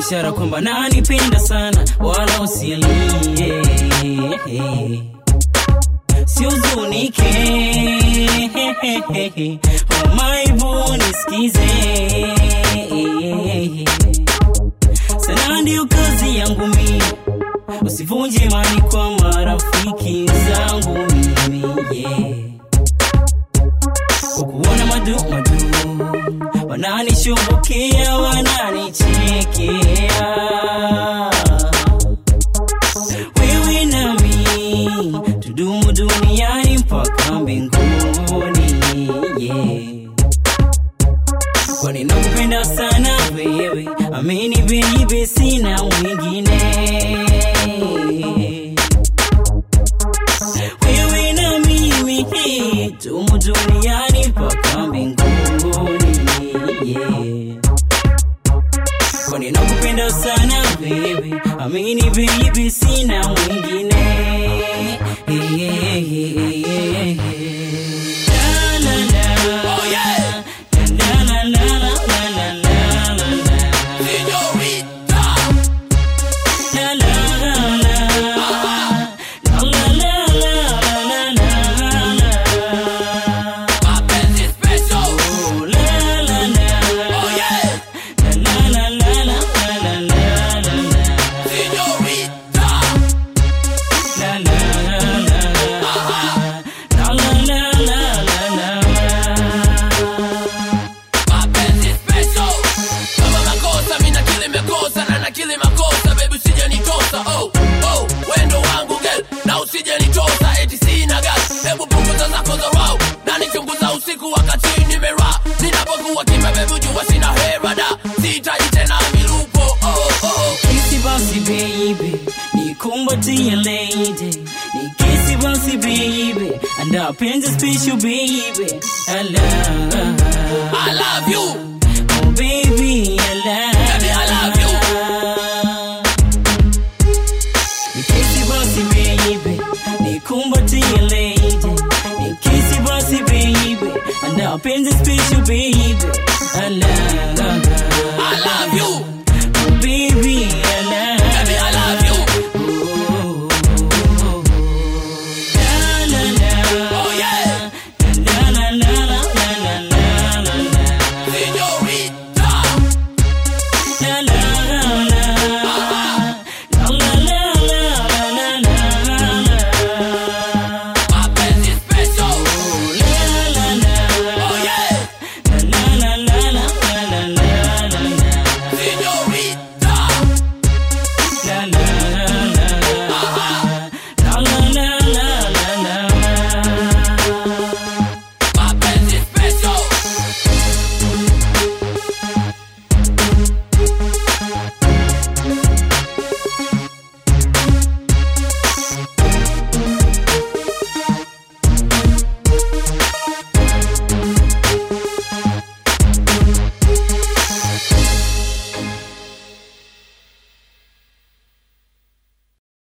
ishara kwamba nanipenda sana wala usilie siuzunike maibu nisikize sana ndio kazi yangu mimi usivunje imani kwa marafiki zangu mimi yeah. kwa kuona madu madu wananishughukia wananichekea wewe nami tudumu duniani mpaka mbinguni yeah. kwani nakupenda sana wewe amini baby sina mwingine wewe na mimi tumu duniani mpaka mbinguni yeah. kwani nakupenda sana baby amini baby sina mwingine La, la, la. La, la, la, la, la, la, la, la, la. La, la, la, la. La, la, la, la, la, la, la, la. Oh, la, la, la. La, la, la, la, la, la, la, la, la. La, la, la. La, la, la, la, la, la. mapenzi special kama makosa mina kile mekosa na na kile makosa baby usije nitosa oh oh wendo wangu girl na usije nitosa eti sina gas hebu punguza zako za wow na nichunguza usiku wakati nimera ninapokuwa kimya baby jua sina hera da sihitaji tena milupo oh oh oh Kisi basi baby, nikumbatie lady. Nikisi basi baby, anda penzi special baby. I love, I love you oh baby, I love. Baby, I love you. Nikisi basi baby, nikumbatie lady. Nikisi basi baby, anda penzi special baby. I love.